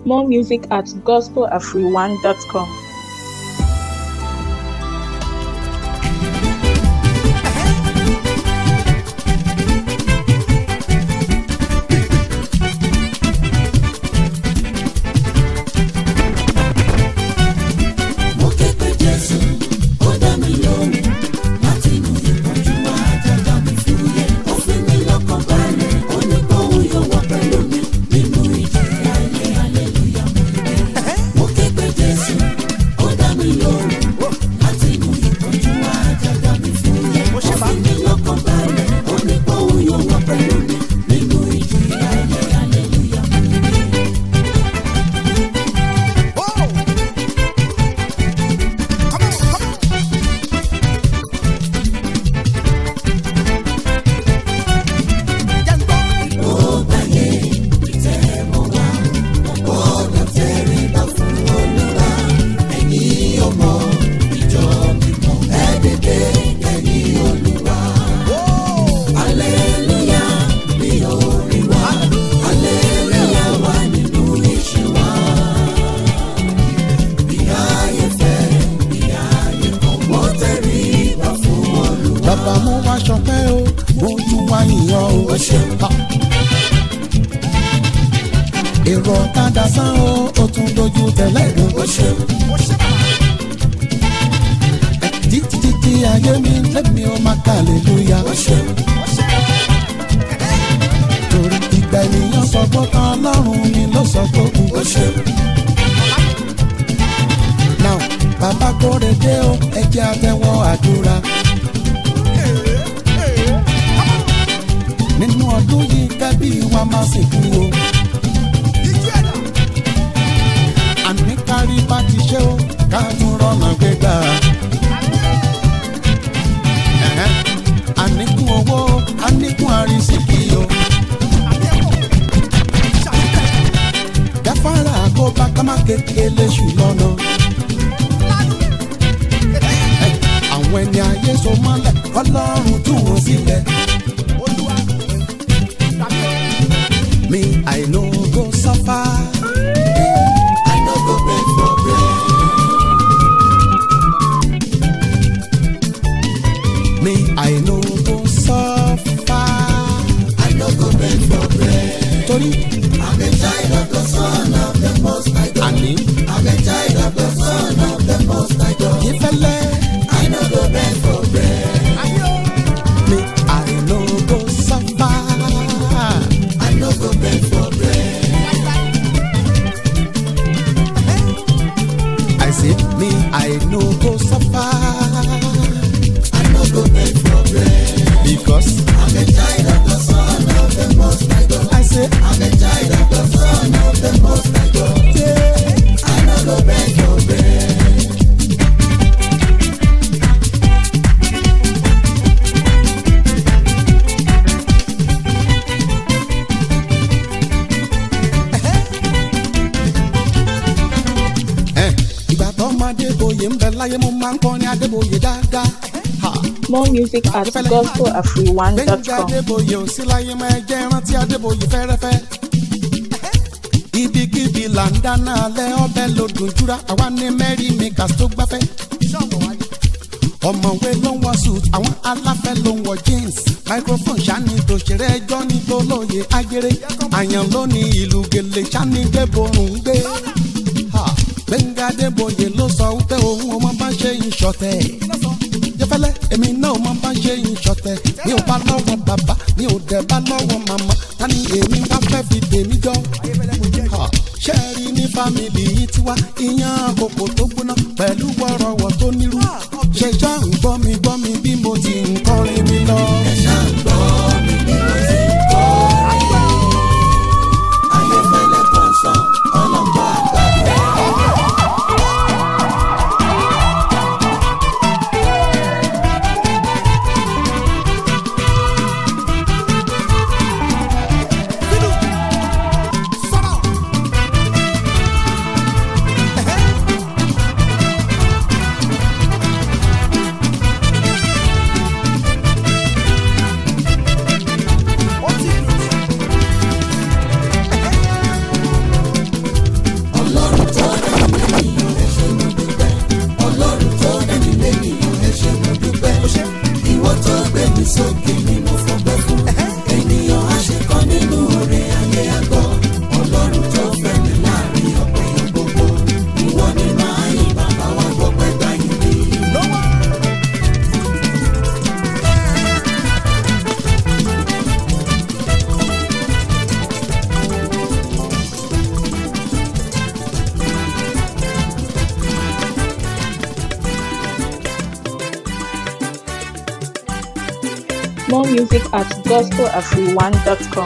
More music at gospelafriwan.com. mo ké pe jésù ó dá mi lóhùn láti inú ìpọ́njú àjàgà mi fúyẹ́ ó fi mí lọ́kàn balẹ̀ ó ní kóhun yóò wà pẹ̀lú mi nínú ìjì ayé aleluya mo ké mo ké pe jésù ó dá mi lóhùn láti inú ìpọ́njú àjàgà mi fúyẹ́ ó fi mí lọ́kàn balẹ̀ ó ní kóhun yóò wà pẹ̀lú mi nínú ìjì ayé aleluya mo ké. bàbá mo wá ṣọpẹ́ o mo tún wá yìnyàn o. Ha. èrò ọ̀kadà sán o ó tún dojú tẹ̀lé ìdùn. títí títí ayé mi lẹ́mi ó máa kà lélúyà. torí ìgbà ènìyàn sọ pé tán ọlọ́run ni ló sọ pé kù. now bàbá kórè dé o ẹ jẹ́ àtẹ́wọ́ àdúrà. nínú ọdún yìí kẹ́bí wa máa sìnkú o. àní kárí bá ti ṣe o ká tún rọ́nà gbégbá. Ẹ̀hẹ́n. àníkún owó àníkún àrísìkí o. gáfárà kó bá ká má kékeré ṣù lọ́nà. Ẹ̀, àwọn ẹni ayé so mọ́lẹ̀ ọlọ́run tú wọn sílẹ̀. Me, I no go suffer. I no go beg for bread. Me, I no go suffer. I no go beg for bread. Torí I'm a child of the Son of the Most High God. àní I'm a child of the Son of the Most High God. ìfẹ́lẹ́. I no go beg for bread. Me, I no go suffer. I no go beg for bread. I say, me, I no go suffer. I no go beg for bread. Because I'm a child of the Son of the Most High God. I say, I'm a child of the Son of the Most High God. yeah. I no go beg for bread. Eh, ìgbà tó máa débòye ń bẹ láyé mo máa ń kọrin adébòye dáadáa. Ha. More music at gbẹ̀ngà gospelafriwan.com. adébòye ò sí láyé máa jẹ́ rántí adébòye fẹ́rẹ́fẹ́. ibikíbi là ń dáná alẹ́ ọbẹ̀ lòdùn júra àwa ní mẹ́rin makers tó gbáfẹ́. ọ̀mọ̀wé ló ń wọ suit àwọn aláfẹ́ ló ń wọ jeans microphone ṣáni tòṣèré ẹjọ́ ní tolóye agere àyàn ló ní ìlú gèlè ṣáni gbẹ́borùn ń gbé. Ha, gbẹ̀ngà adébòye ló sọ wípé òun ọmọ bá ṣe ń ṣọ̀tẹ̀ jẹfẹlẹ èmi náà máa bá ṣe ìṣọ̀tẹ̀ mi ò bá lọ́wọ́ bàbá mi ò dẹ̀ bá lọ́wọ́ màmá ta ni èmi wá fẹ́ fi tèmi jọ. Ha, ṣé ẹ rí ní fámìlì yìí tiwa ìyẹn àkókò tó gbóná pẹ̀lú wọ́rọ̀wọ̀ tó nírú ṣe já ń gbọ́ mi gbọ́ mi bí mo ti ń kọrin mi lọ. Ayéfẹ́lẹ́ kọ̀ọ̀sán ọlọ́gbà àgbàdo. music at gospelafriwan.com.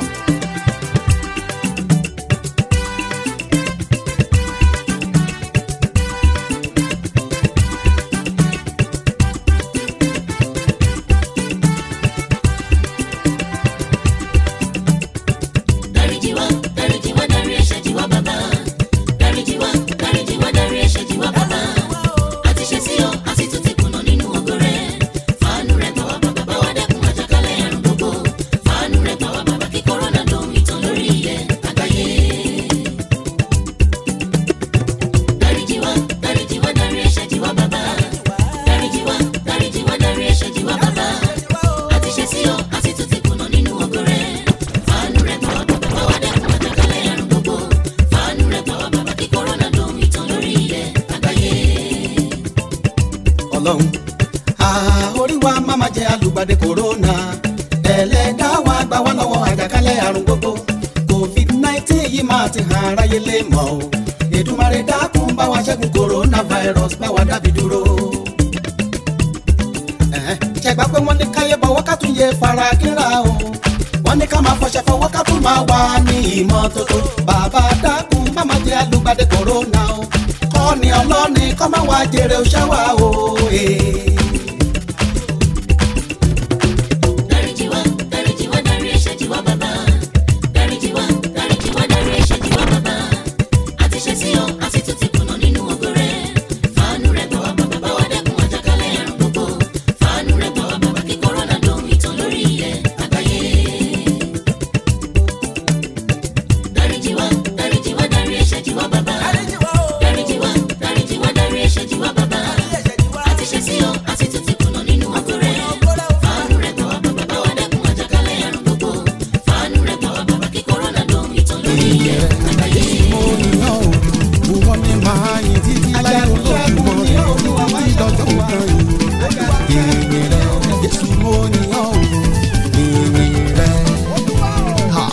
dáríjì wá dáríjì wá dárí ẹ̀ṣẹ̀ jì wá bàbá dáríjì wá dáríjì wá dárí ẹ̀ṣẹ̀ jì wá bàbá àti ṣe sí ọ àti tún ti kùnà nínú ògo rẹ fàánú rẹ gbà wá bàbá bá wá dẹ́kun àjàkálẹ̀ àrùn gbogbo fàánú rẹ gbà wá bàbá kí kòrónà dohun ìtàn lórí ilẹ̀ àgbáyé. dáríjì wá dáríjì wá dárí ẹ̀ṣẹ̀ jì wá bàbá dáríjì wá dáríjì wá dárí ẹ̀ṣẹ̀ jì wá bàbá àti ṣe sí ọ àti tún ti kùnà nínú ògo rẹ fàánú rẹ gbà wá bàbá bá wá dẹ́kun àjàkálẹ̀ àrùn gbogbo fàánú rẹ gbà wá bàbá kí kòrónà dohun ìtàn lórí ilẹ̀ àgbáyé. ọlọ́run àá orí wa má má jẹ́ alùgbàdé kòrónà ẹlẹ́dá wa gbà wá lọ́wọ́ àjàkálẹ̀ àrùn gbogbo covid nineteen yìí máa ti hàn aráyé lè mọ̀ o Èdùmàrè dákun bá wa ṣẹ́gun coronavirus bá wa dábì dúró. Ẹ̀hẹ́n, ṣẹ̀gbá pé wọ́n ní káyé bọ̀wọ́ ká tún yẹ fara kíra o wọ́n ní ká máa fọṣẹ fọwọ́ ká tún máa wà ní ìmọ́tótó bàbá dákun má má jẹ́ alùgbàdé kòrónà o kọ́ni ọlọ́ni kọ́ máa wá jèrè òṣèwà o. eh. dáríjì wá dáríjì wá dárí ẹ̀ṣẹ̀ jì wá bàbá dáríjì wá dáríjì wá dárí ẹ̀ṣẹ̀ jì wá bàbá àti ṣe sí ọ àti tún ti kùnà nínú ògo rẹ fàánú rẹ gbà wá bàbá bá wá dẹ́kun àjàkálẹ̀ àrùn gbogbo fàánú rẹ gbà wá bàbá kí kòrónà dohun ìtàn lórí ilẹ̀ àgbáyé. dáríjì wá dáríjì wá dárí ẹ̀ṣẹ̀ jì wá bàbá dáríjì wá dáríjì wá dárí ẹ̀ṣẹ̀ jì wá bàbá àti ṣe sí ọ àti tún ti kùnà nínú ògo rẹ fàánú rẹ gbà wá bàbá bá wá dẹ́kun àjàkálẹ̀ àrùn gbogbo fàánú rẹ gbà wá bàbá kí kòrónà dohun ìtàn lórí ilẹ̀ àgbáyé. mo yàn ó wúwọ́ mi máa yin títí láyé olóògùn rẹ̀ títí lọ́jọ́ kan yìí ìyìn rẹ̀ Jésù mo yàn ó ìyìn rẹ̀. Ha.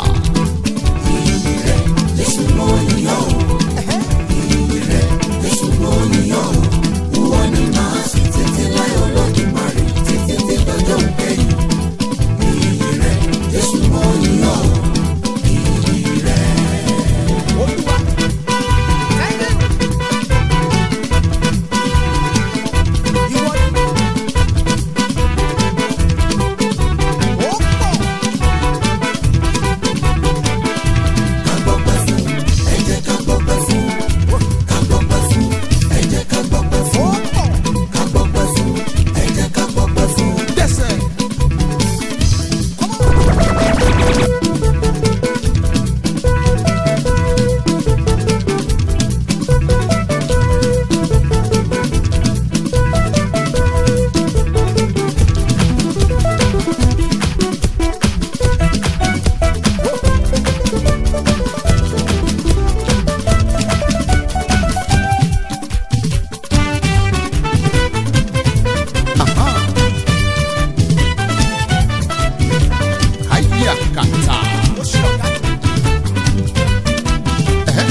Jésù mo yàn ọ́, ìyìn rẹ̀, Jésù mo yàn ọ́, ìwọ ni màá sìn títí láé Olódùmarè, títí tí dọjọ́ ìkẹyìn. Ìyìn rẹ̀, Jésù mo yàn ọ́, ìyìn rẹ̀. Ká gbọ́pẹ́ fún, ẹ jẹ́ ká gbọ́pẹ́ fún. Ká gbọ́pẹ́ fún, ẹ jẹ́ ká gbọ́pẹ́ fún. Ká gbọ́pẹ́ fún, ẹ jẹ́ ká gbọ́pẹ́ fún. Dẹ́sẹ̀. Aha. Haya kata. Ẹhẹ́.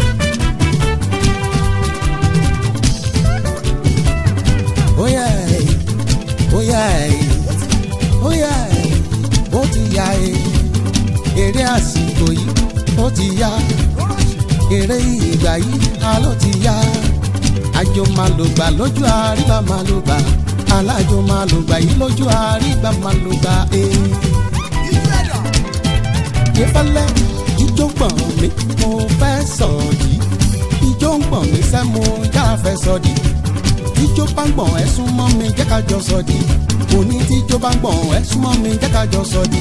Óyá ẹ̀, óyá ẹ̀, óyá ẹ̀, ó ti yá ẹ̀, eré àsìkò yìí ó ti yá eré ìgbà yìí a ló ti yá àjò máa lò gbà lójú àríbá máa lò gbà alájò máa lò gbà yìí lójú àríbá máa lò gbà ee. ìfẹ́lẹ́ jíjó gbọ̀n mi mo fẹ́ sọ yìí ijó ń gbọ̀n mi sẹ́ mo já fẹ́ sọ di jíjó bá ń gbọ̀n ẹ sún mọ́ mi jẹ́ ká jọ sọ di òní tíjó bá ń gbọ̀n ẹ sún mọ́ mi jẹ́ ká jọ sọ di.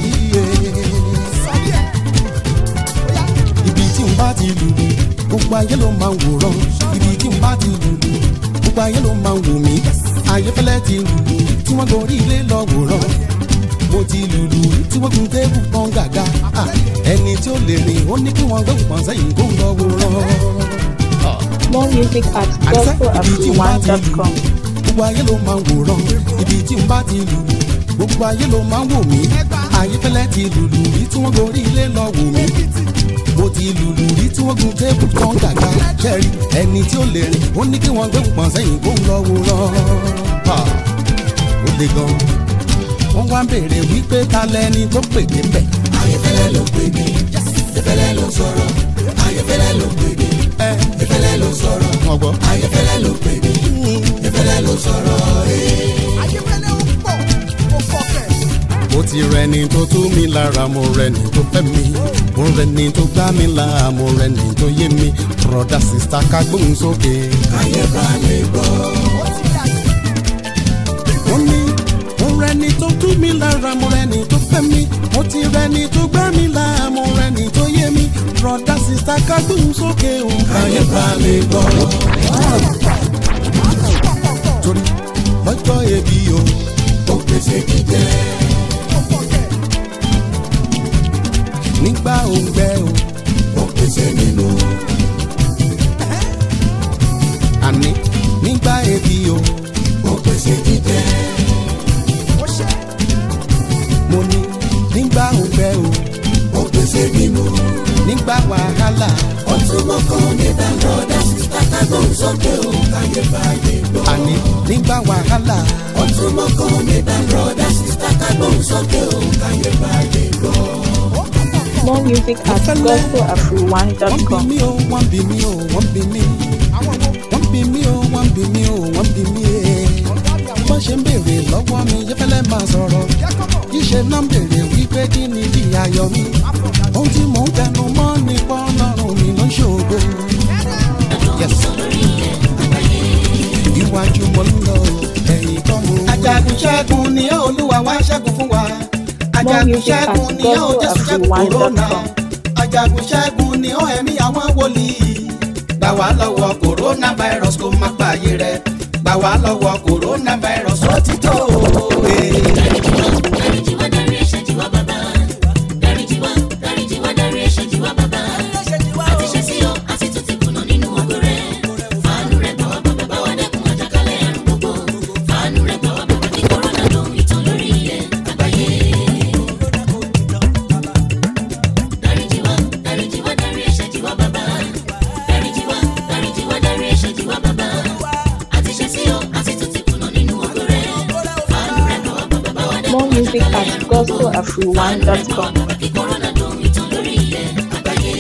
ibi tí n bá ti lùlù gbogbo ayé ló máa ń wòran ibi tí n bá ti lùlù gbogbo ayé ló máa ń wò mí ayéfẹ́lẹ́ ti lùlù tí wọ́n gorí ilé lọ wòran mo ti lùlù tí wọ́n gun tébù pọ́n gàga Ah, ẹni tí ó lè rìn ó ní kí wọ́n gbé òpàn sẹ́yìn kó lọ wòran. More music at gospelafriwan.com. gbogbo ayé ló máa ń wòran ibi tí n bá ti lùlù gbogbo ayé ló máa ń wò mí ayéfẹ́lẹ́ ti lùlù rí tí wọ́n gorí ilé lọ wò mí mo ti lùlù rí tí wọ́n gun tébù kan gàgà kẹ́rì ẹni tí ó lè rìn ó ní kí wọ́n gbé pọ̀n sẹ́yìn kó ń lọ wòran. Ha! ó le gan wọ́n wá béèrè wípé ta lẹni tó pè débẹ̀. ayẹfẹ́lẹ́ ló pè mí ìfẹ́lẹ́ ló sọ̀rọ̀ ayẹfẹ́lẹ́ ló pè mí ẹ ìfẹ́lẹ́ ló sọ̀rọ̀ wọ́n gbọ́. ayẹfẹ́lẹ́ ló pè mí ìfẹ́lẹ́ ló sọ̀rọ̀ ee. mo ti rẹni tó tú mi lára mo rẹni tó fẹ́ mi mo rẹni tó gbá mi là mo rẹni tó yé mi broda sista ká gbóhùn sókè. ayé bá lè gbọ́ mo ní mo rẹni tó tú mi lára mo rẹni tó fẹ́ mi mo ti rẹni tó gbá mi là mo rẹni tó yé mi broda sista ká gbóhùn sókè o. ayé bá lè gbọ́ torí lọ́jọ́ ebi o ó pèsè jíjẹ nígbà òǹgbẹ o ó pèsè nínú àní nígbà ebi o ó pèsè jíjẹ mo ní nígbà òǹgbẹ o ó pèsè nínú nígbà wàhálà ọtún mọ́kàn nígbà lọ́dà sísá kágbọ́n sókè ó ayé bá lè gbọ́ àní nígbà wàhálà ọtún mọ́kàn nígbà lọ́dà sísá kágbọ́n sókè ó ayé bá lè gbọ́. More music at wọ́n bí gospelafriwan.com. mi o wọ́n bí mi o wọ́n bí mi wọ́n bí mi o wọ́n bí mi o wọ́n bí mi ee wọ́n ṣe ń béèrè lọ́wọ́ mi yẹ́fẹ́lẹ́ máa sọ̀rọ̀ yíṣe náà ń béèrè wípé kí ni bí ayọ̀ mi ohun tí mò ń tẹnu mọ́ ní pọ́nlọ́run mi ló ń ṣògo. Yes. iwájú mo ń lọ ẹ̀yìn kan mo. ajagun ṣẹ́gun ni ó olúwa wá ṣẹ́gun fún wa ajagun music at ṣẹ́gun ni ó jésù ṣẹ́gun kòrónà gospelafriwan.com. ajagun ṣẹ́gun ni ó ẹ̀mí àwọn wòlíì gbà wá lọ́wọ́ kòrónà virus kó má pààyè rẹ̀ gbà wá lọ́wọ́ kòrónà virus ó ti tó òwe. dáríjìwá dárí ẹ̀ṣẹ̀ jìwá bàbá dáríjìwá dáríjìwá dárí ẹ̀ṣẹ̀ jìwá bàbá àti ṣe sí ọ àti tún ti kùnà nínú ògo rẹ fàánú rẹ gbà wá bàbá bá wá dẹ́kun àjàkálẹ̀ àrùn gbogbo fàánú rẹ gbà wá bàbá kí kòrónà lòun ìtàn lórí ilẹ̀ àgbáyé. dáríjìwá dáríjìwá dárí ẹ̀ṣẹ̀ jìwá bàbá dáríjìwá dáríjìwá dárí ẹ̀ṣẹ̀ jìwá bàbá àti ṣe sí ọ àti tún ti kùnà nínú ògo rẹ fàánú rẹ gbà wá bàbá bá wá dẹ́kun More music at gospelafriwan.com. kí kòrónà lòun ìtàn lórí ilẹ̀ àgbáyé.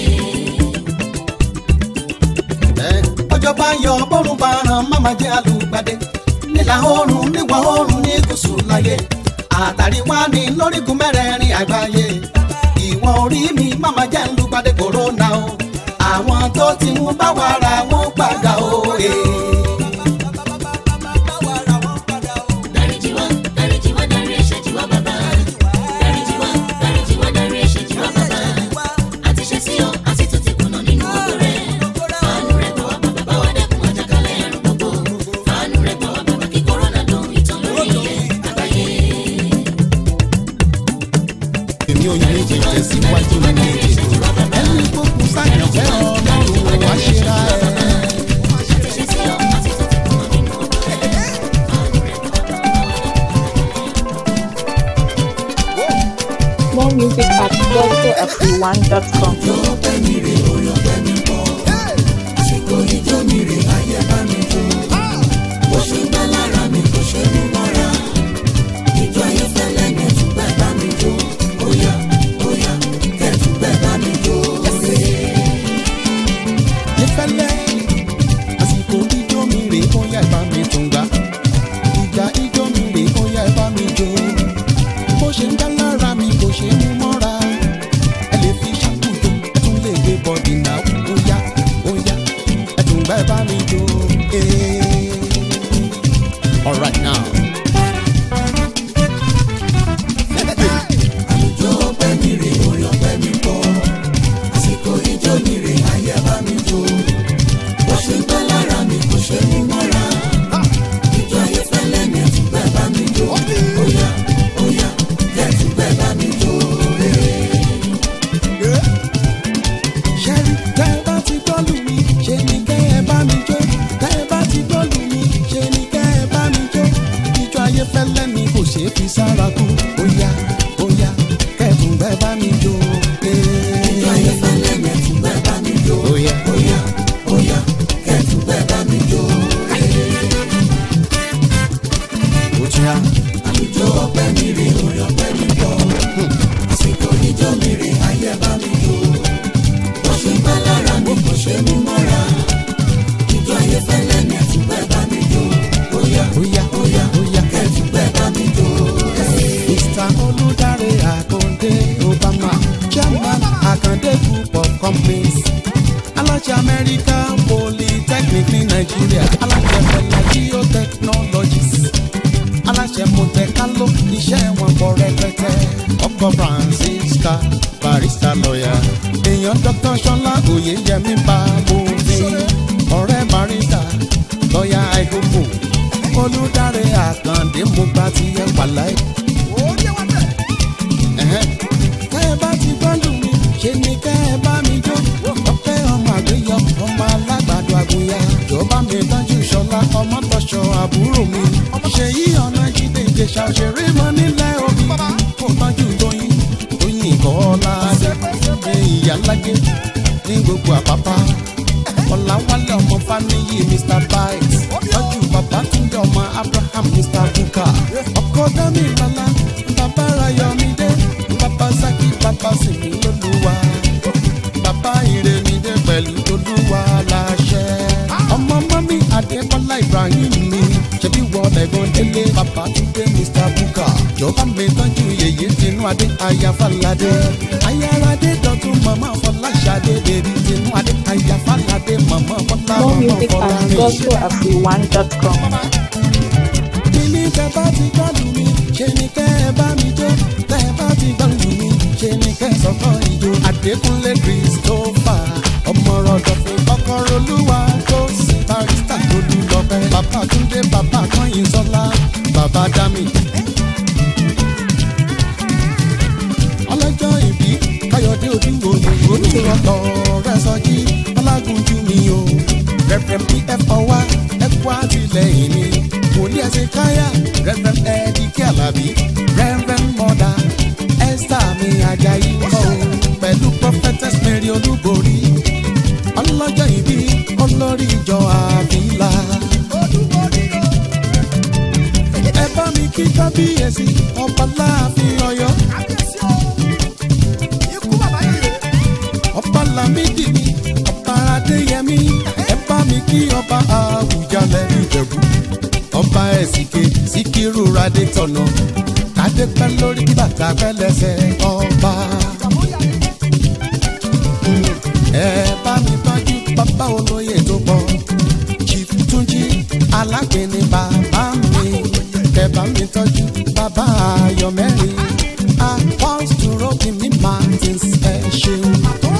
ọjọ́ bá yọ bọ́rùn bá ràn máma jẹ́ alùpàdé nílà oòrùn níwọ̀ oòrùn ní gúúsù láyé àtàrí wá ní lórígun mẹ́rẹ̀ẹ̀rin àgbáyé ìwọ̀n orí mi máma jẹ́ lùpàdé kòrónà o àwọn tó ti mú bá wa ra wọn padà o. dáríjìwá dáríjìwá dárí ẹ̀ṣẹ̀ jìwá bàbá dáríjìwá dáríjìwá dárí ẹ̀ṣẹ̀ jìwá bàbá àti ṣe sí ọ àti tún ti kùnà nínú ògo rẹ fàánú rẹ gbà wá bàbá bá wá dẹ́kun àjàkálẹ̀ àrùn gbogbo fàánú rẹ gbà wá bàbá kí kòrónà lòun ìtàn lórí ilẹ̀ àgbáyé. èmi ò yẹ kí n tẹ̀síwájú nínú ètò ẹni tó kù sáyẹn fẹ́ ọlọ́run wá ṣe ra ẹ̀. àti ṣe sí ọ àti tún ti kùnà nínú ògo rẹ fàánú rẹ gbà wá bàbá bá wá dẹ́kun More music at gospelafriwan.com. ọpẹ́ mi rè orí ọpẹ́ mi pọ̀ àsìkò ijó mi rè ayé bá mi jó bó ṣe ń bá lára mi kò ṣe mú mọ́ra ìjọ ayé fẹ́lẹ́ ní ẹ̀túgbẹ́ bá mi jó óyá óyá kẹ́tùgbẹ́ bá mi jó rè. ìfẹ́lẹ́ àsìkò ijó mi rè ó yá ìbá mi tún gbà ìgbà ijó mi rè ó yá ìbá mi jó bó ṣe ń dá lára mi kò ṣe mú mọ́ra ẹ lè fi ṣàkóso ẹ tún lè gbé bọ́dì náà ó yá ó yá ẹ tún gbà ìbá mi jó. eh. All right now. àlùjọ ọpẹ́ mi rè orí ọpẹ́ mi pọ̀ àsìkò ijó mi rè ayé bá mi jó bó ṣe ń bá lára mi kò ṣe mú mọ́ra ìjọ ayé fẹ́lẹ́ ní ẹ̀túgbẹ́ bá mi jó óyá óyá kẹ́tùgbẹ́ bá mi jó rè. ṣẹ́rí tẹ́ ẹ bá ti gbọ́lù mi ṣe ni kẹ́ ẹ bá mi jó tẹ́ ẹ bá ti gbọ́lù mi ṣe ni kẹ́ ẹ bá mi jó ijó ayé fẹ́lẹ́ ni kò ṣeé fi sára kú óyá óyá kẹ́ẹ̀tún bẹ́ẹ̀ bá mi jó. ìjọ ayé fẹ́lẹ́ ní ẹ̀túgbẹ́ bá mi jó Óyá. óyá companies aláṣẹ amẹ́ríkà polytechnic ní nàìjíríà aláṣẹ fẹlẹ geotechnologies aláṣẹ mọtẹkálọ iṣẹ́ wọn pọ̀ rẹpẹtẹ ọkọ francisca barista lọ́yà èèyàn dr sọlá oyeyemi babòfin ọ̀rẹ́ barista lọ́yà àìkókò olùdarí àkàndé mo gba tiẹ̀ wàláì. Ẹ̀hẹ́n. tẹ́ ẹ bá ti gbọ́dọ̀ mi ṣe ni kẹ́ ẹ bá mi jó ọpẹ́ ọmọ àgbéyọ ọmọ alágbàdo àgùnyà jọba mi tọ́jú ṣọlá ọmọ tọ́ṣọ àbúrò mi ṣèyí ọ̀nà jíde ìjẹsà òṣèré mọ nílẹ̀ òbí kò tọ́jú tóyin tóyin kọ́lá ṣe ìyálájẹ ní gbogbo àpápá ọ̀làwálẹ̀ ọmọ fáníyì mr bites tọ́jú bàbá túndé ọmọ abraham mr buka ọkọ dami lọ́la bàbá rayọ̀mídé bàbá saki bàbá sèmi lólúwa bàbá ìrèmídé pẹ̀lú olúwa láṣẹ. ọmọ mọ́mí adébọ́lá ibrahim mi ṣebí wọlé gan délé bàbá túndé mr buka jọba mi tọ́jú yèyé tinú adé ayáfàládé ayáradé dọ̀tún màmá fọláṣadé bèbí tinú adé ayáfàládé màmá fọlá More màmá music fọlá at mi. gospelafriwan.com. Kíní tẹ bá ti gbọ́dọ̀ mi, ṣe ni kẹ́ ẹ bá mi jó. Tẹ bá ti gbọ́dọ̀ mi, ṣe ni kẹ́ ẹ sọ́kọ́ ìjó. Adékúnlé Christopher, ọmọ rọ̀dọ̀ fún kọ́kọ́rọ́ olúwa tó sì barista tó lù lọ́pẹ́. Bàbá Túndé, bàbá Kọ́yìn Sọ́lá, bàbá Dámì. Ọlọ́jọ́ ìbí Káyọ̀dé Odúwòye, olùrọ̀tọ̀ rẹ̀ sọjí, Ọlágúnjú mi o. Rẹ̀fẹ̀m PF ọwá, ẹ̀kú àtìlẹ́yìn mi. Wòlíì ẹ̀sìn káyà, Rẹ̀fẹ̀m Ẹ̀díkì Àlàbí, Rẹ̀fẹ̀m Mọ̀dà, Ẹ́sítà mi Ajayi kọ́ o. Pẹ̀lú Prophetess Mary Olúborí. Ọlọ́jọ́ ìbí olórí ìjọ àbílà. Ẹ bá mi kí kábíyèsí ọba láàfin Ọ̀yọ́. ọba lamidi mi ọba adéyẹmí ẹ bá mi kí ọba àwùjalẹ̀ ìjẹ̀bú ọba ẹ̀sìnké síkírù radé tọ̀nà kádé pẹ́ lórí kí bàtà pẹ́ lẹ́sẹ̀ ọba. Mm, ẹ bá mi tọ́jú bàbá olóyè tó pọ̀ chief túnjí alágbèéní bàbá mi kẹ bá mi tọ́jú bàbá ayọ̀ mẹ́rin apostle robin martins ẹ ṣeun.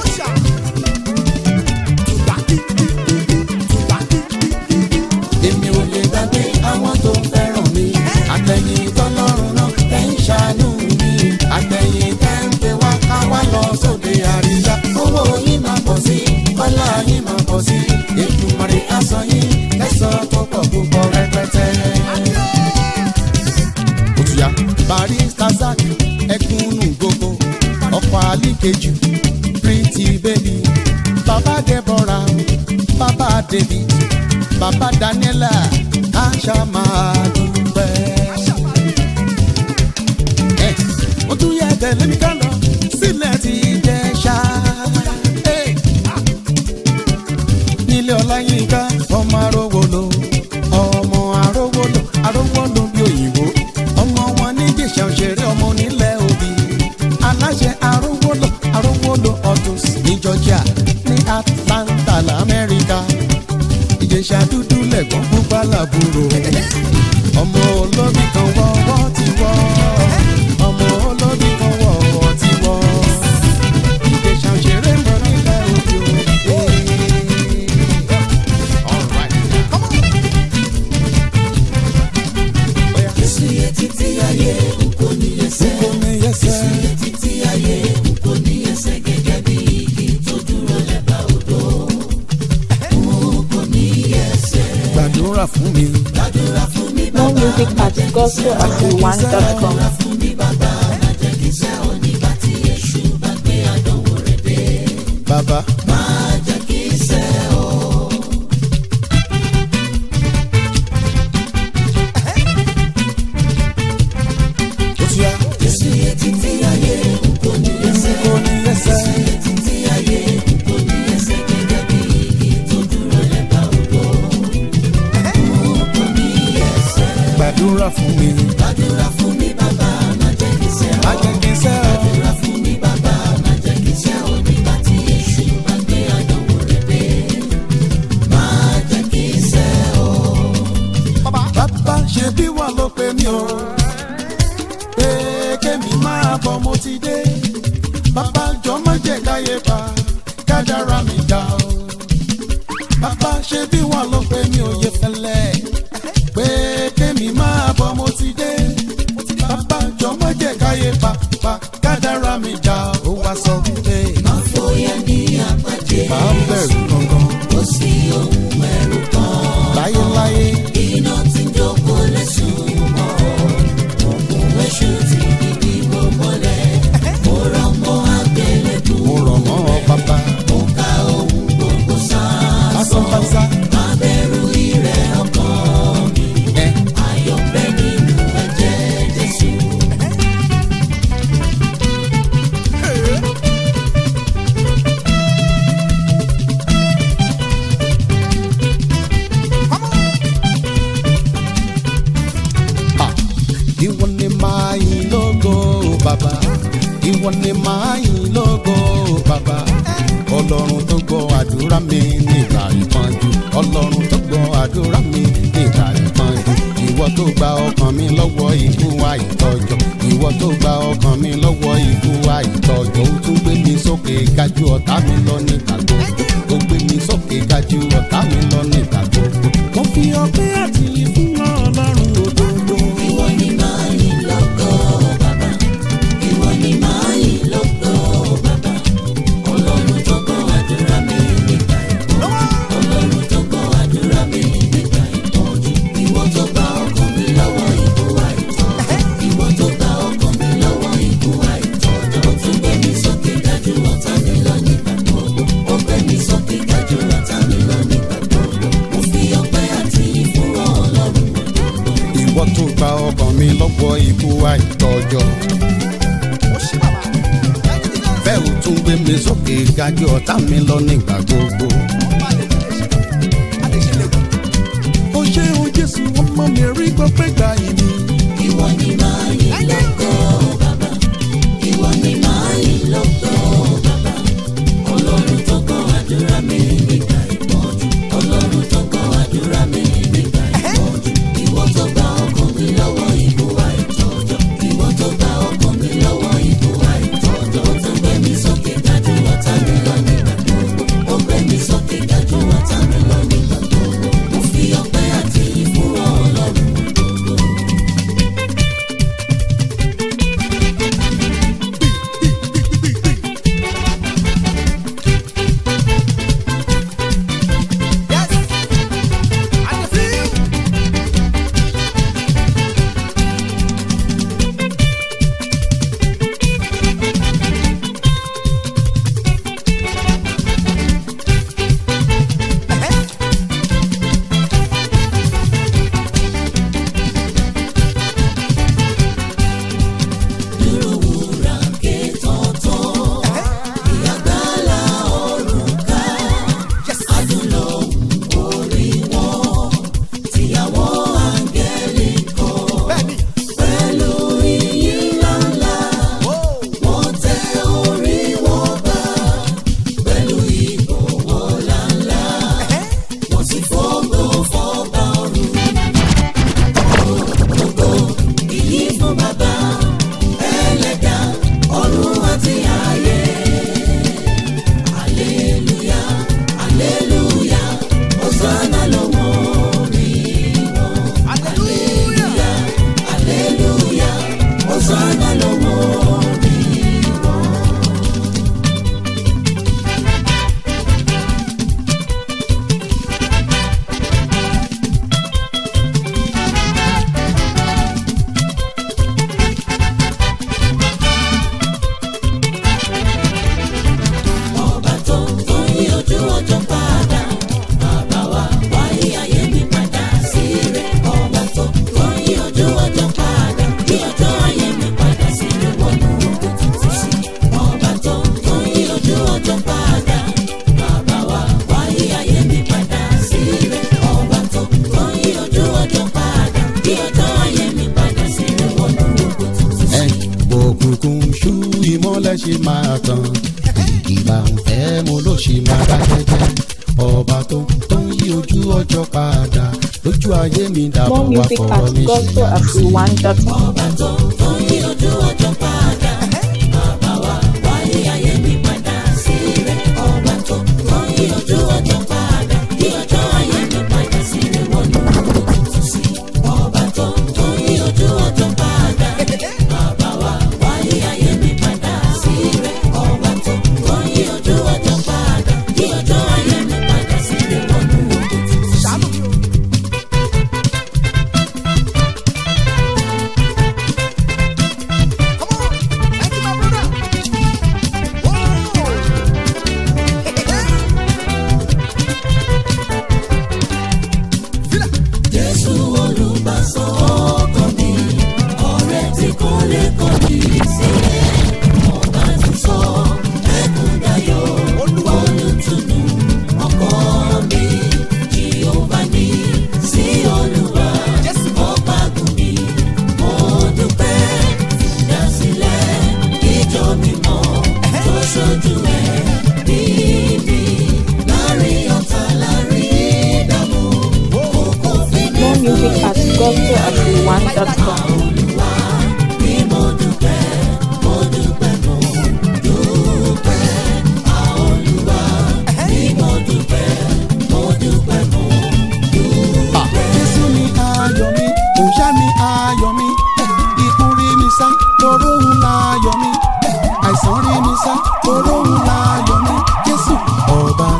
èmi ò lè gbàgbé àwọn tó fẹ́ràn mi àtẹ̀yìn tọ́lọ́run náà tẹ̀ ń ṣàánú mi àtẹ̀yìn tẹ̀ ń pè wá ká wá lọ sóde àríyá owó yín máa pọ̀ sí kọ́lá yín máa pọ̀ sí ètùmọ̀rẹ́ aṣọ yín kẹsàn tó pọ̀ púpọ̀ rẹpẹtẹ. òtúyà barista zak ẹkúnnù gbogbo ọkọ̀ àlíkejì pretty baby baba deborah baba david baba daniela aṣa máa dúpẹ́. ẹ mo tún yẹ tẹ̀lé mi ká lọ sílẹ̀ tí jẹ́ ṣá. nílé ọláyínká ọmọ arówolo ọmọ arówolo arówolo bí òyìnbó ọmọ wọn ní jẹ̀ṣà òṣèré ọmọ onílẹ̀ òbí aláṣẹ arówolo arówolo autos ní georgia ní atlanta lamẹ́ríkà ìjẹ̀ṣà dúdú lẹ̀gbọ́n pupa làbúrò ọmọ olóbì kan wọ́wọ́ ti wọ́ ọmọ olóbì kan wọ́wọ́ ti wọ́ ìjẹ̀ṣà òṣèré mọ nílẹ̀ òbí o. All right. Oya. Jésù yẹ títí ayé kò ní ẹsẹ̀. Kò ní ẹsẹ̀. Jésù yẹ títí ayé kò ní ẹsẹ̀ gẹ́gẹ́ bí igi tó dúró lẹ́bàá odò. Kò ní ẹsẹ̀. gbàdúrà fún mi. Gbàdúrà fún mi More bàbá. music at gospelafriwan.com. Gbàdúrà fún mi bàbá. Má jẹ́ kí iṣẹ́ onígbà tí èṣù bá gbé àdánwò rẹ̀ dé. Bàbá. Má jẹ́ kí iṣẹ́ o. Ó ti yá. Jésù yẹ títí ayé kò ní ẹsẹ̀. Kò ní ẹsẹ̀. Jésù yẹ títí ayé kò ní ẹsẹ̀ gẹ́gẹ́ bí igi tó dúró lẹ́bàá odò. Kò ní ẹsẹ̀. Gbàdúrà fún mi. Gbàdúrà fún mi bàbá, má jẹ́ kí iṣẹ́ Má o. jẹ́ kí n sẹ́ ọ. Gbàdúrà fún mi bàbá, má jẹ́ kí iṣẹ́ onígbà tí èṣù káyé pa kádàrá mi dá o. bàbá ṣe bí wọn ló pé mi ò yẹ fẹlẹ pé kémi máa bọ mo ti dé. bàbá jọmọ jẹ káyé pa pa kádàrá mi dá o wá sọ wípé. Fòyà ní àpàdé máa ń bẹ̀rù gangan kò sí ohun ẹ̀rù kan. láyéláyé. Iná tí ń jókòó lẹ́sùn mọ́. Ògùn èṣù ti dìbì wò mọ́lẹ̀. Mo rọ̀ mọ́ àgbélébù. mo rọ̀ mọ́ ọ bàbá Mo ka ohun gbogbo sáà. lásánpásá. Má bẹ̀rù ìrẹ̀ ọkàn mi. ẹ Ayọ̀ bẹ nínú ẹ̀jẹ̀ Jésù. Ah, ìwọ ni máa yìn lógo bàbá ìwọ ni máa yìn lógo bàbá ọlọ́run tó gbọ́ àdúrà mi nígbà ìpọ́njú ọlọ́run tó gbọ́ àdúrà mi nígbà ìpọ́njú ìwọ tó gba ọkàn mi lọ́wọ́ ikú àìtọ́jọ́ ìwọ tó gba ọkàn mi lọ́wọ́ ikú àìtọ́jọ́ ó tún gbé mi sókè gájú ọ̀tá mi lọ nígbà gbogbo ó gbé mi sókè gájú ọ̀tá mi lọ nígbà gbogbo. mo fi ọpẹ́ àti ìfún ọlọ́run òdodo. Ìwọ ni máa yìn lógo bàbá. Ìwọ ni máa yìn lógo bàbá. Ọlọ́run tó gbọ́ àdúrà mi nígbà ìpọ́njú. Ọlọ́run tó gbọ́ àdúrà mi nígbà ìpọ́njú. Ìwọ tó gba ọkàn mi lọ́wọ́ ikú àìtọ́jọ́. Ìwọ tó gba ọkàn mi lọ́wọ́ ikú àìtọ́jọ́. Ó tún gbé mi sókè dájú ọ̀tá mi lọ nígbà gbogbo. Ó gbé mi sókè dájú ọ̀tá mi lọ nígbà gbogbo. Mo fi ọpẹ́ àti ìfúnra Ọlọ́run òdodo. ìwọ tó gba ọkàn mi lọ́wọ́ ikú àìtọ́jọ́. bẹ́ẹ̀ ò tún gbé mi sókè gájú ọ̀tá mi lọ nígbà gbogbo. ó ṣe o jésù ọmọ mi rí gbọ́pẹ́ gbà ìní. Ìwọ ni máa yìn lógo bàbá. Ìwọ ni máa yìn lógo bàbá. Ọlọ́run tó gbọ́ àdúrà mi nígbà ìpọ́njú. Ọlọ́run tó gbọ́ àdúrà mi nígbà ìpọ́njú. Ìwọ tó gba ọkàn mi lọ́wọ́ ikú àìtọ́jọ́. Ìwọ tó gba ọkàn mi lọ́wọ́ ikú àìtọ́jọ́. Ó tún gbé mi sókè dájú ọ̀tá mi lọ nígbà gbogbo. Ó gbé mi sókè dájú ọ̀tá mi lọ nígbà gbogbo. Mo fi ọpẹ́ àti ìfúnra Ọlọ́run òdodo. ọba tó tó yí ojú ọjọ́ padà bàbá wa wáyé ayé mi padà sí rẹ̀ ọba tó tó yí ojú ọjọ́ padà yí ọjọ́ ayé mi padà sí rẹ̀ wọnú ogun tuntun sí ọba tó tó yí ojú ọjọ́ padà bàbá wa wáyé ayé mi padà sí rẹ̀ ọba tó tó yí ojú ọjọ́ padà yí ọjọ́ ayé mi padà sí rẹ̀ wọnú ogun tuntun sí. ẹ òkùnkùn ṣú ìmọ́lẹ̀ ṣe máa tàn ìgbà ń fẹ́ mo ló ṣe máa dákẹ́ jẹ́ ọba tó tó ń yí ojú ọjọ́ padà lójú ayé mi dàbọ̀ More wá music fọ̀rọ̀ at mi ṣe gospel yá at sí. one.com. ọba tó tó yí ojú ọjọ́ padà bàbá wa wáyé ayé mi padà sí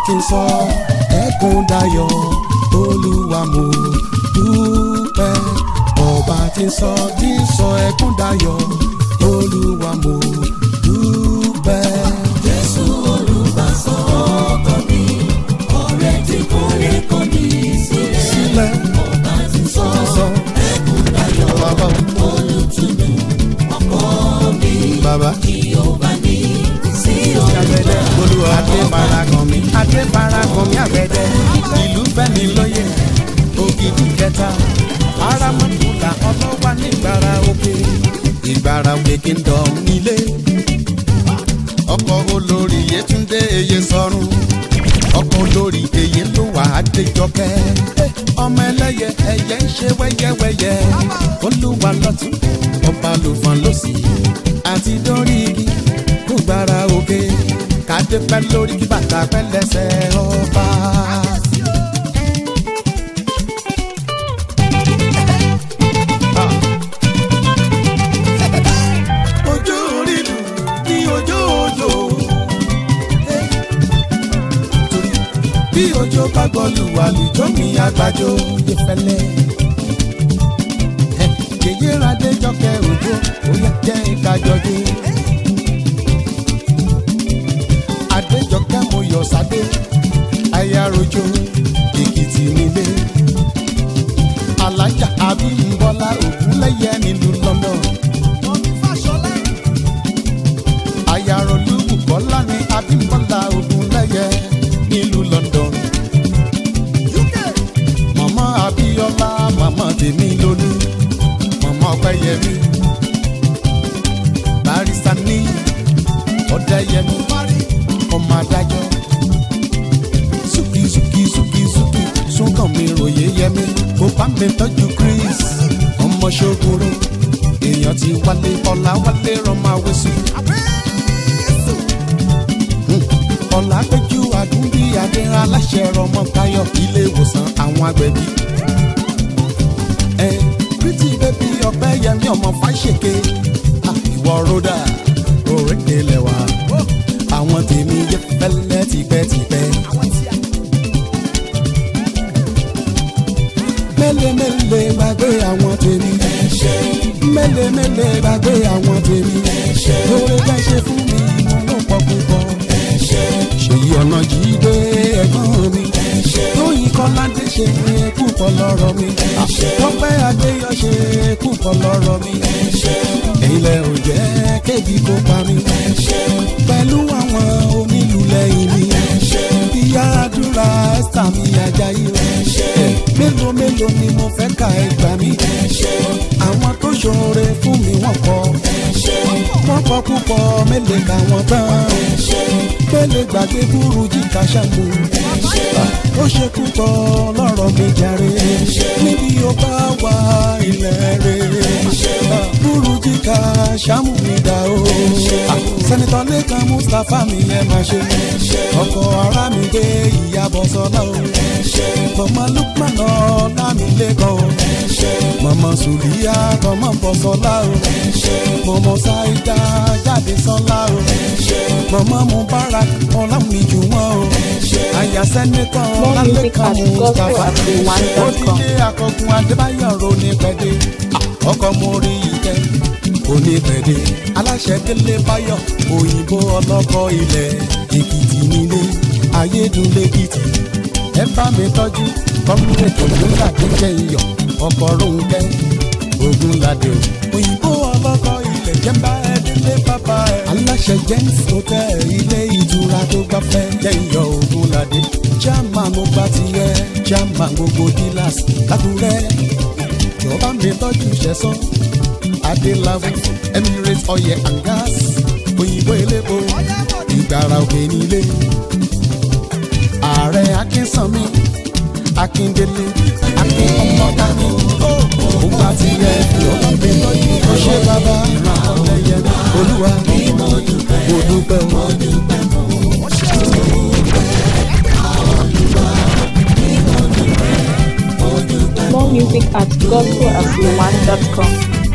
tí ń sọ ẹkún dayọ̀ olúwa mo dúpẹ́ ọba tí ń sọ tí ń sọ ẹkún dayọ̀ olúwa mo dúpẹ́. Jésù olùbásọ̀ ọkọ mi, ọ̀rẹ́ tí kò lè kọ̀ mí sílẹ̀. sílẹ̀ Ọba ti sọ sọ ẹkún dayọ̀, bàbá olùtùnú ọkọ mi. bàbá. Jèhófà ní sí àgbẹ̀dẹ olùbá. olúwa adé parakan mi adé parakan mi àgbẹ̀dẹ ìlú fẹ́mi lóye ògidì kẹta aramọ́kùnlá ọlọ́wà nígbàrà òkè ìgbàrà òkè kingdom nílé ọkọ̀ olórí yétúndé eye sọ́run ọkọ̀ olórí èyí ló wà á déjọkẹ́ ọmọ ẹlẹ́yẹ ẹyẹ ń ṣe wẹ́yẹ́wẹ́yẹ́ olúwa lọ́tún ọba lùfọ̀n lọ́sì àti dórí igi kó gbára òkè kádé pẹ́ lórí kí bàtà pẹ́ lẹ́sẹ̀ ọba. ojú orí lù ní ojú òjò bí ojú bá gbọ́lù àlùjọ mi àgbàjọ yẹ fẹ́lẹ́ yèyé radé jọkẹ́ òjò ó yẹ jẹ́ ìkájọdé. adéjọkẹ́ mo yọ sáde ayarojo èkìtì nílé alájà abímbọ́lá ògúnlẹ́yẹ nílùú london ayarolúkú kọ́lá ní abímbọ́lá ògúnlẹ́yẹ nílùú london mọ̀mọ́ abíọ́lá mọ̀mọ́ tèmi lólú mọ̀mọ́ ọpẹ́yẹmí barista ní ọ̀dẹ́yẹmí ọmọ adájọ́ súkì súkì súkì súkì súnkàn mi ròyé yẹmí kó bá mi tọ́jú chris ọmọ ṣogoro èèyàn ti wálé ọ̀la wálé rọmọ awésù ọ̀la péjú àdúgbì adé aláṣẹ rọmọ táyọ̀ ilé ìwòsàn àwọn agbẹ̀bí ẹ pretty baby ọpẹ́ yẹmí ọmọ fáṣẹkẹ ìwọ ròdà òrékè lẹwà àwọn tèmi yẹ fẹlẹ tipẹ́tipẹ́. mẹ́lẹ̀mẹ́lẹ̀ gbàgbé àwọn tèmi. mẹ́lẹ̀mẹ́lẹ̀ gbàgbé àwọn tèmi. lórí ká ṣe fún mi mo ló pọ̀ púpọ̀. ṣèyí ọ̀nà jíde ẹ̀gbọ́n mi. tóyìn kọ́ládé ṣe púpọ̀ lọ́rọ̀ mi. tọ́pẹ́ adéyọ̀ ṣe púpọ̀ lọ́rọ̀ mi. ilẹ̀ ò jẹ́ kébi kó pa mi. pẹ̀lú àwọn onílù lẹ́yìn mi. ìyá àdúrà ẹ́sítà mi ajayi rẹ̀. mélòó mélòó ni mo fẹ́ ka ẹgbà mi. àwọn tó ṣoore fún mi wọ́n kọ́. wọ́n kọ́ púpọ̀ mélòó ka wọ́n tán. mélòó gbàgbé burú jíkà ṣàmù. ó ṣe púpọ̀ lọ́rọ̀ mi jàre. níbi ó bá wà ilẹ̀ rẹ̀. burú jíkà ṣàmù mi dá o. sẹ́nitọ́ lẹ́kan mustapha mi ẹ máa ṣe. ọkọ̀ ara mi gbé ìyàbọ̀ sọ́lá o. mama lukman ọ̀la mi lẹ́kọ̀ọ́ o. mama sùlíyà tọmọ bọ̀ sọ́lá o. mama saida jáde sọ́lá o. mama mubarak ọ̀la mi jù wọ́n o. àyà sẹ́nitọ́ More music lẹ́kan at mustapha. ó gospel@one.com. díje akọgun adébáyọ̀ ronú pẹ̀dé. ọkọ̀ mo rí ìtẹ́ onípẹ̀dé. aláṣẹ délé báyọ̀ òyìnbó ọlọ́kọ̀ ilẹ̀ èkìtì nílé ayédúnlẹ́kìtì. ẹ bá mi tọ́jú kọ́múlẹ̀tì ògúnládé jẹ́ iyọ̀ ọkọ̀ rónkẹ́ ògúnládé o. òyìnbó ọlọ́kọ̀ ilẹ̀ jẹ́ bá ẹ délé bàbá ẹ. aláṣẹ james hotel ilé ìtura tó gbafẹ́ jẹ́ iyọ̀ ògúnládé. chairman mo gba tiẹ̀ chairman gbogbo dealers lákùrẹ́ jọba mi tọ́jú ṣẹ̀sán adéláwù emirates oil and gas òyìnbó elépo ìgbàrà òkè nílé ààrẹ akínsanmi akíndélé akin ọmọdání ògbà tí ẹ jọba mi tọ́jú ọṣẹ bàbá ọlẹyẹ olúwa mo dúpẹ́ o. More music at gospel@one.com.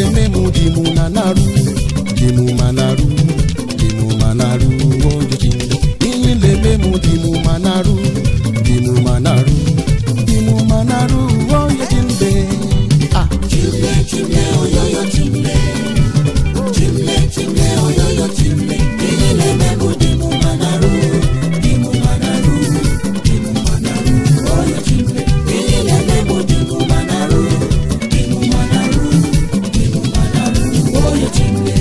memu dimu nanaru dimu manaru dimu manaru ojo chinde iyin le memu dimu manaru dimu manaru dimu manaru ojo chinde ah Chimle, chimle, oyoyo chimle. Chimle, chimle, oyoyo chimle. Ilile memu dimu manaru, dimu manaru, dimu manaru, oyo chimle. Ilile memu dimu manaru, dimu manaru, dimu manaru, oyo chimle.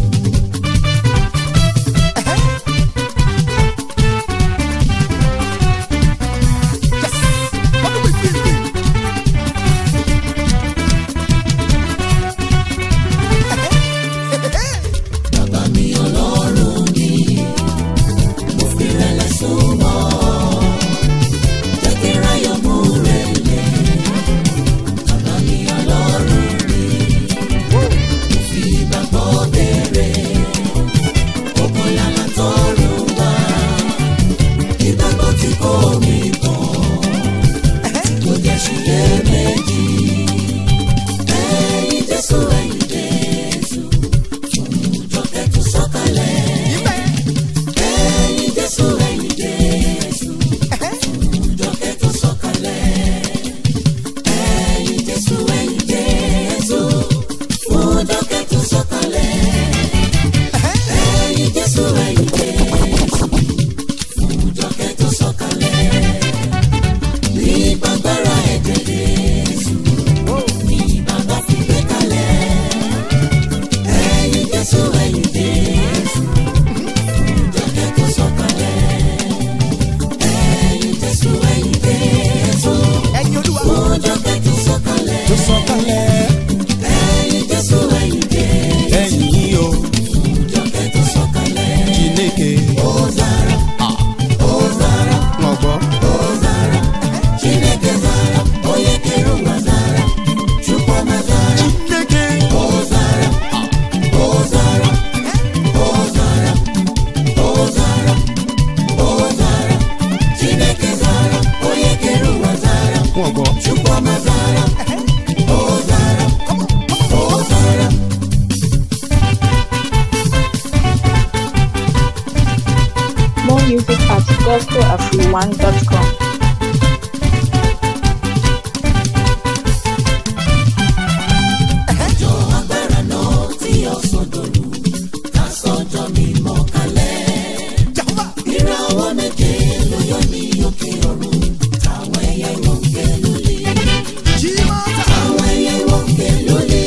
Bàbá mi ọlọ́run mi, mo fi rẹ̀lẹ̀ súnmọ́. Jẹ́ kí ráyọ̀ mú rẹ̀ lẹ̀. Bàbá mi ọlọ́run mi, mo fi ìgbàgbọ́ bẹ̀rẹ̀. Òkun làlà tọrùn wá. Ìgbàgbọ́ tí kò mí tán. Kò jẹ́ ṣiyè méjì. Ẹyin Jésù, ẹyin Jésù jọkẹ́ tó sọ̀kalẹ̀. ẹ̀yin jésù ẹ̀yin jésù jọkẹ́ tó sọ̀kalẹ̀. ẹ̀yin jésù ẹ̀yin jésù fún jọkẹ́ tó sọ̀kalẹ̀. ẹ̀yin jésù ẹ̀yin jésù fún jọkẹ́ tó sọ̀kalẹ̀. ní gbàgbára ẹ̀jẹ̀ jésù ní bàbá fi gbé kalẹ̀ ẹ̀yin jésù ẹ̀yin jésù jọkẹ́ tó sọ̀kalẹ̀ ẹ̀yin jésù ẹ̀yin jésù fún jọkẹ́ tó sọ̀kalẹ̀ tó sọ̀kalẹ̀ ẹ̀yin jésù ẹ̀yin jésù ẹ̀yìn yìí o jọkẹ́ tó sọ̀kalẹ̀ chineke ozara ozara wọn gbọ́ ozara chineke zara onye kere ụwa zara chukwuma zara chineke ozara ozara ozara ozara ozara chineke zara onye kere ụwa zara wọn gbọ́. chukwuma zara ozara ozara More music at gospelafriwan.com. jọ agbára náà tí ọ̀sán dòlù ká sọ́jọ́ mímọ́ kalẹ̀. ìràwọ̀ méje ló yọ ní òkè ọ̀run táwọn ẹyẹ wọn ń ké lólè. táwọn ẹyẹ wọn ń ké lólè.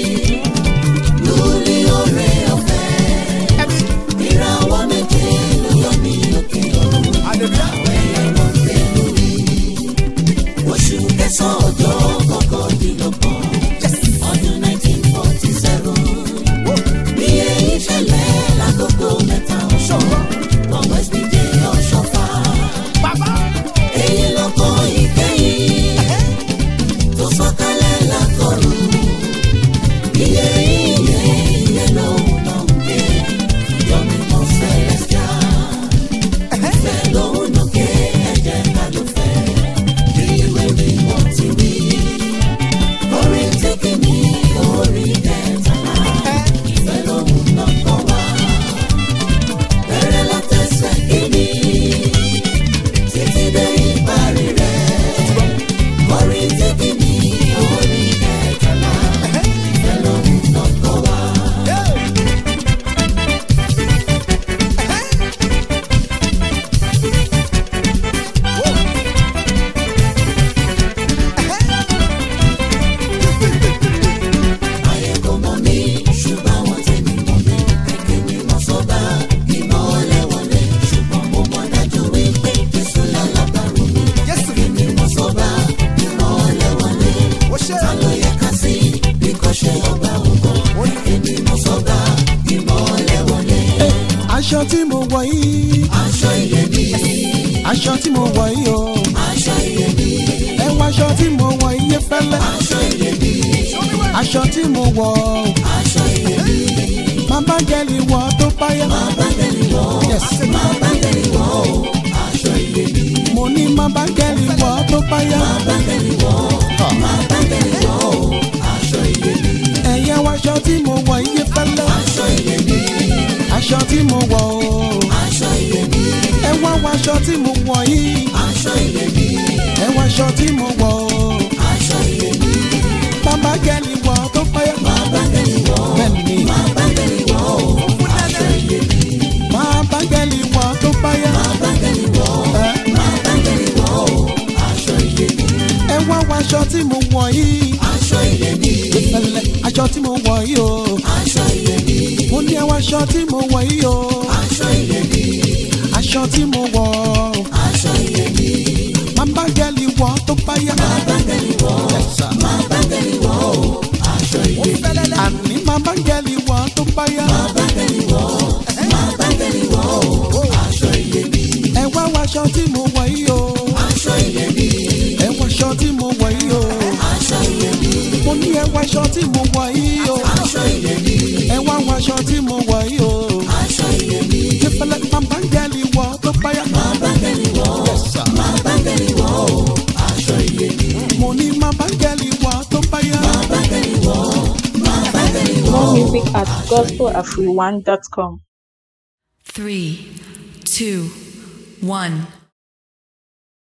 lólè ọrẹ ọ̀fẹ́. ìràwọ̀ méje ló yọ ní òkè ọ̀run táwọn ẹyẹ wọn ń ké lólè. oṣù kẹsàn-án ọjọ́ kọkàndínlọ́gbọ̀n ọdún nineteen forty seven ní èyí ṣẹlẹ̀ lákòókò mẹ́ta ọ̀ṣọ́ wọn west dj ọ̀ṣọ́fà èyí lọ́kọ̀ ìkẹyìn tó sọ̀kalẹ̀ lákọ̀rù iye iye iye lòun náà ń gbé yọmi mọ́ celestial ìfẹ́ lòun náà ké ẹ̀jẹ̀ ká ló fẹ́ bí ìwé mi wọ́n ti wí orin tí kìíní orí kẹtàlá ìfẹ́ lòun náà kọ́ wá. bẹ̀rẹ̀ látẹsẹ̀ kìíní títí dé ìparí rẹ̀. orin tí kìíní orí kẹtàlá ìfẹ́ lòun náà kọ́ wá. ayé kò mọ̀ mí ṣùgbọ́n wọ́n ti mi mọ̀ mí ẹ̀kẹ́ mi mọ̀ sọ́ba ìmọ̀lẹ̀ wọlé ṣùgbọ́n mo mọ̀ dájú wípé jésù lálábàárò mi ẹ̀kẹ́ mi mọ̀ sọ́ba ìmọ̀lẹ̀ wọlé ta ló yẹ ká sí bí kò ṣe ọba ògo ẹ̀kẹ́ mi mọ̀ sọ́ba ìmọ̀lẹ̀ wọlé aṣọ tí mo wọ̀ yìí aṣọ iyebíye aṣọ tí mo wọ̀ yìí o aṣọ iyebíye ẹ wọ aṣọ tí mo wọ̀ yìí fẹ́lẹ́ aṣọ iyebíye aṣọ tí mo wọ̀ o aṣọ iyebíye máa bá gẹ́lì wọ̀ tó báyà máa bá tẹ̀lé wọ́ máa bá tẹ̀lé wọ́ aṣọ iyebíye. mo ní máa bá gẹ́lì wọ̀ tó báyà máa bá tẹ̀lé wọ́ máa bá tẹ̀lé wọ́ aṣọ iyebíye. ẹ̀yẹ wọ aṣọ tí mo wọ̀ iye fẹ́lẹ́. aṣọ iyebíye aṣọ tí mo wọ̀ o. aṣọ iyebíye ẹ wá wọ aṣọ tí mo wọ̀ yìí. aṣọ iyebíye ẹ wọ aṣọ tí mo wọ̀ o. aṣọ iyebíye bàbá gẹ́lì wọ̀ tó pẹ́. bàbá gẹ̀lì wọ̀ bẹ́ẹ̀ni bàbá gẹ̀lì wọ̀ aṣọ iyebíye bàbá gẹ́lì wọ̀ tó pẹ́. bàbá gẹ̀lì wọ̀ ẹ bàbá gẹ̀lì wọ̀ aṣọ iyebíye ẹ wá wọ aṣọ tí mo wọ̀ yìí. aṣọ iyebíye fẹ́lẹ́ aṣọ tí mo wọ̀ yìí o. aṣọ iyebíye mo ní ẹ wọ aṣọ tí mo wọ̀ yìí o. aṣọ iyebíye aṣọ tí mo wọ̀ aṣọ iyebíye bàbá gẹ́lì wọ̀ tó pẹ́. bàbá gẹ̀lì wọ̀ bàbá gẹ̀lì wọ̀ aṣọ iyebíye àní bàbá gẹ́lì wọ̀ tó pẹ́. bàbá gẹ̀lì wọ̀ bàbá gẹ̀lì wọ̀ aṣọ iyebíye ẹ wá wọ aṣọ tí mo wọ̀ yìí o. aṣọ iyebíye ẹ wọ aṣọ tí mo wọ̀ yìí o. aṣọ iyebíye mo ní ẹ wọ aṣọ tí mo wọ̀ yìí o. aṣọ iyebíye ẹ wá wọ aṣọ tí mo wọ̀ yìí o. aṣọ iyebíye ìfẹ́lẹ́ bàbá gẹ́lì wọ̀ tó pẹ́. bàbá gẹ̀lì wọ̀ bàbá gẹ̀lì wọ̀ aṣọ iyebíye mo ní bàbá gẹ́lì wọ̀ tó pẹ́. bàbá gẹ̀lì wọ̀ bàbá gẹ̀lì wọ̀. More music at gospelafriwan.com. Three, two, one.